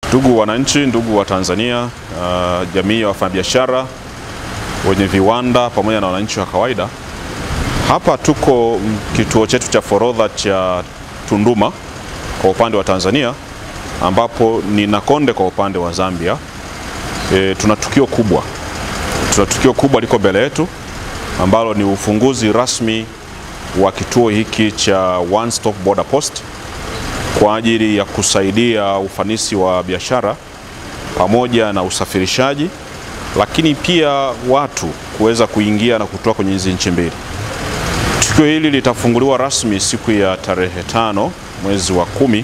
Ndugu wananchi, ndugu wa Tanzania, uh, jamii ya wafanyabiashara wenye viwanda pamoja na wananchi wa kawaida, hapa tuko kituo chetu cha forodha cha Tunduma kwa upande wa Tanzania, ambapo ni Nakonde kwa upande wa Zambia. E, tuna tukio kubwa, tuna tukio kubwa liko mbele yetu ambalo ni ufunguzi rasmi wa kituo hiki cha One Stop Border Post kwa ajili ya kusaidia ufanisi wa biashara pamoja na usafirishaji, lakini pia watu kuweza kuingia na kutoka kwenye hizi nchi mbili. Tukio hili litafunguliwa rasmi siku ya tarehe tano mwezi wa kumi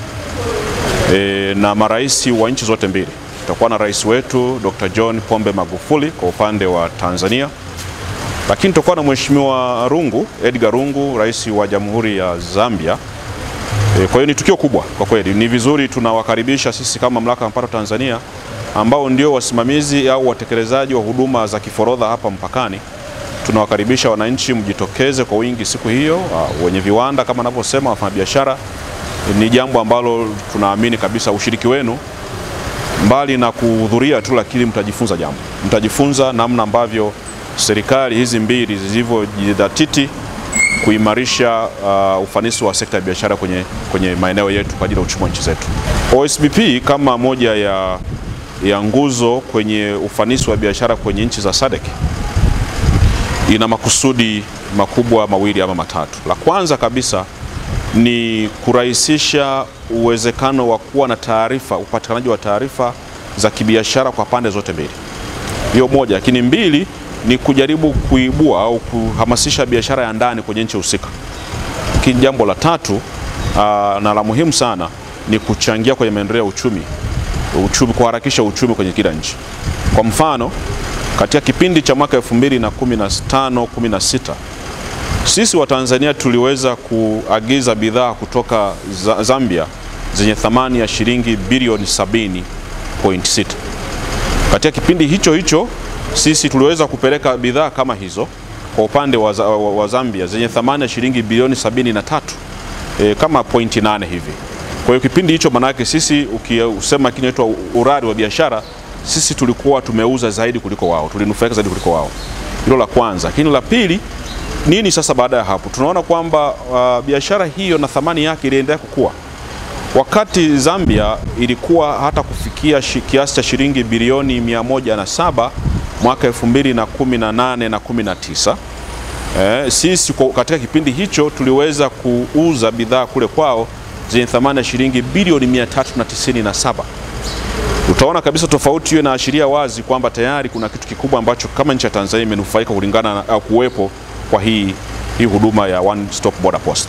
e, na marais wa nchi zote mbili. Tutakuwa na rais wetu Dr. John Pombe Magufuli kwa upande wa Tanzania, lakini tutakuwa na Mheshimiwa Rungu, Edgar Rungu, rais wa Jamhuri ya Zambia. E, kwa hiyo ni tukio kubwa kwa kweli. Ni vizuri tunawakaribisha sisi kama Mamlaka ya Mapato Tanzania ambao ndio wasimamizi au watekelezaji wa huduma za kiforodha hapa mpakani. Tunawakaribisha wananchi mjitokeze kwa wingi siku hiyo, uh, wenye viwanda kama anavyosema, wafanyabiashara. Ni jambo ambalo tunaamini kabisa ushiriki wenu mbali na kuhudhuria tu, lakini mtajifunza jambo, mtajifunza namna ambavyo serikali hizi mbili zilivyojidhatiti kuimarisha uh, ufanisi wa sekta ya biashara kwenye, kwenye maeneo yetu kwa ajili ya uchumi wa nchi zetu. OSBP kama moja ya, ya nguzo kwenye ufanisi wa biashara kwenye nchi za SADC ina makusudi makubwa mawili ama matatu. La kwanza kabisa ni kurahisisha uwezekano wa kuwa na taarifa, upatikanaji wa taarifa za kibiashara kwa pande zote mbili. Hiyo moja, lakini mbili ni kujaribu kuibua au kuhamasisha biashara ya ndani kwenye nchi husika. Lakini jambo la tatu aa, na la muhimu sana ni kuchangia kwenye maendeleo ya uchumi, uchumi kuharakisha uchumi kwenye kila nchi. Kwa mfano, katika kipindi cha mwaka 2015 16 sisi wa Tanzania tuliweza kuagiza bidhaa kutoka Zambia zenye thamani ya shilingi bilioni 70.6. Katika kipindi hicho hicho sisi tuliweza kupeleka bidhaa kama hizo kwa upande wa, wa, wa Zambia zenye thamani ya shilingi bilioni 73 e, kama pointi nane hivi. Kwa hiyo kipindi hicho manake sisi ukisema kinaitwa urari wa biashara, sisi tulikuwa tumeuza zaidi kuliko wao, tulinufaika zaidi kuliko wao. Hilo la kwanza. Lakini la pili nini sasa baada ya hapo? Tunaona kwamba uh, biashara hiyo na thamani yake iliendelea kukua. Wakati Zambia ilikuwa hata kufikia kiasi cha shilingi bilioni 107 mwaka 2018 na 19. Eh, sisi katika kipindi hicho tuliweza kuuza bidhaa kule kwao zenye thamani ya shilingi bilioni 397. Utaona kabisa tofauti hiyo inaashiria wazi kwamba tayari kuna kitu kikubwa ambacho kama nchi ya Tanzania imenufaika kulingana na kuwepo kwa hii, hii huduma ya One Stop Border Post.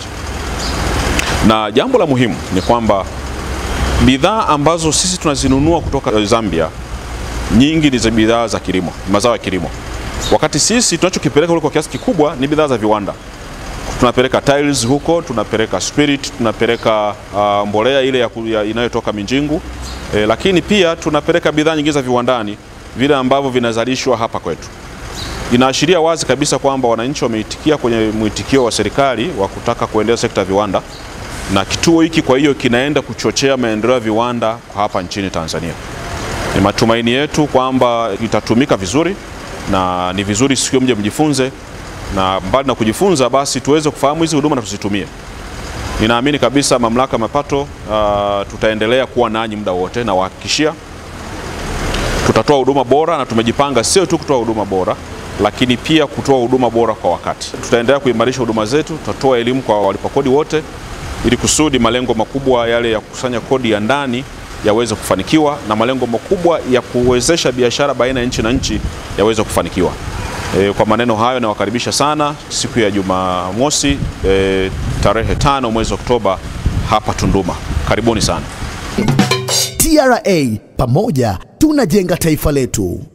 Na jambo la muhimu ni kwamba bidhaa ambazo sisi tunazinunua kutoka Zambia nyingi ni za bidhaa za kilimo, mazao ya kilimo, wakati sisi tunachokipeleka huko kwa kiasi kikubwa ni bidhaa za viwanda. Tunapeleka tiles huko, tunapeleka spirit, tunapeleka uh, mbolea ile ya, ya inayotoka Minjingu e, lakini pia tunapeleka bidhaa nyingine za viwandani vile ambavyo vinazalishwa hapa kwetu. Inaashiria wazi kabisa kwamba wananchi wameitikia kwenye mwitikio wa serikali wa kutaka kuendeleza sekta ya viwanda, na kituo hiki kwa hiyo kinaenda kuchochea maendeleo ya viwanda hapa nchini Tanzania. Ni matumaini yetu kwamba itatumika vizuri na ni vizuri siku mje mjifunze, na mbali na kujifunza, basi tuweze kufahamu hizi huduma na tuzitumie. Ninaamini kabisa Mamlaka ya Mapato uh, tutaendelea kuwa nanyi muda wote, na wahakikishia tutatoa huduma bora, na tumejipanga sio tu kutoa huduma bora, lakini pia kutoa huduma bora kwa wakati. Tutaendelea kuimarisha huduma zetu, tutatoa elimu kwa walipa kodi wote, ili kusudi malengo makubwa yale ya kukusanya kodi ya ndani yaweze kufanikiwa na malengo makubwa ya kuwezesha biashara baina ya nchi na nchi yaweze kufanikiwa. E, kwa maneno hayo nawakaribisha sana siku ya Jumamosi e, tarehe tano mwezi Oktoba hapa Tunduma. Karibuni sana. TRA, pamoja tunajenga taifa letu.